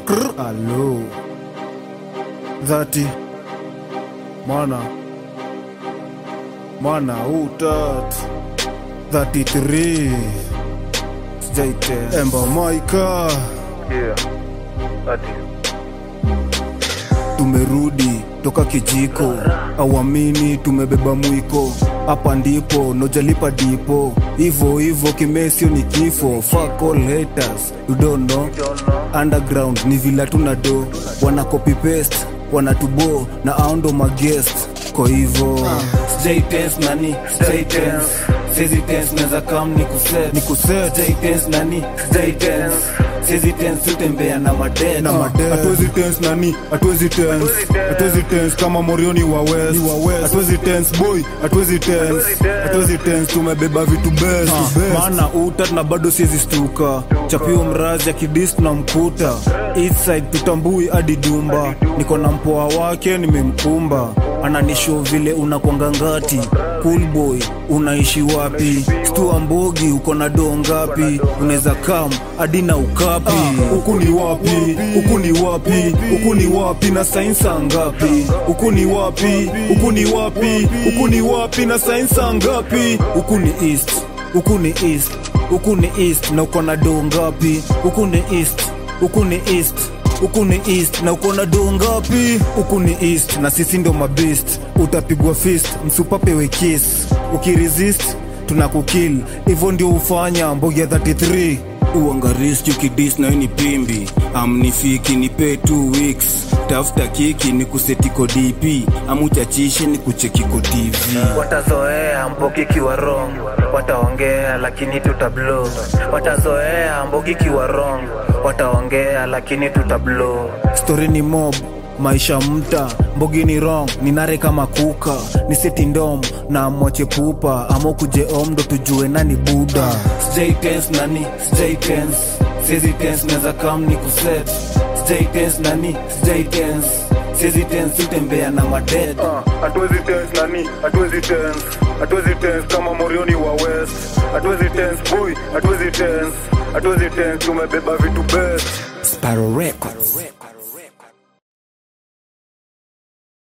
krr alo dhati mwana mwana utat 33 sijaite emba maika Yeah. Ati. tumerudi toka kijiko awamini tumebeba mwiko hapa ndipo nojalipa dipo hivo hivo kimesio ni kifo Fuck all haters you don't know Don't know. underground ni vila tuna do wana copy paste wanatubo na aundo magest kwa hivo sijai tense nani sijai tense sizi tense neza kam ni kuset ni kuset sijai tense nani sijai tense sizi tense utembea na maded na maded hatuwezi tense nani hatuwezi tense hatuwezi tense kama morioni wa west hatuwezi tense boy hatuwezi tense hatuwezi tense tumebeba vitu best maana uta na bado siezi stuka chapio mrazi akidis na mkuta east side tutambui hadi dumba niko na mpoa wake nimemkumba ananisho vile unakwanga ngati cool boy unaishi wapi stua mbogi uko na doo ngapi unaweza kam hadi na ukapi huku ni wapi huku ni wapi huku ni wapi na sainsa ngapi huku ni wapi huku ni wapi huku ni wapi na sainsa ngapi huku ni east huku ni east huku ni east na uko na doo ngapi huku ni east huku ni east huku ni east na uko na doo ngapi huku ni east na sisi ndo mabest utapigwa fist msupapewe kiss ukiresist tunakukil hivyo ndio ufanya mbogi ya 33 uangaristi ukidis na ni pimbi amnifiki nipe 2 weeks tafuta kiki ni kusetiko dp amuchachishe ni kuchekiko tv watazoea mbogi kiwa wrong wataongea lakini tutablo watazoea mbogi kiwa wrong wataongea lakini tutablo stori ni mob maisha mta mbogi ni wrong ni nare kama kuka ni seti ndom na mwache pupa ama kuje om ndo tujue nani buda sijai tense nani sijai tense siezi tense neza kam ni kuset sijai tense nani sijai tense siezi tense utembea na maded hatuwezi tense nani hatuwezi tense hatuwezi tense kama morioni wa west hatuwezi tense boy hatuwezi tense hatuwezi tense tumebeba vitu best Sparrow Records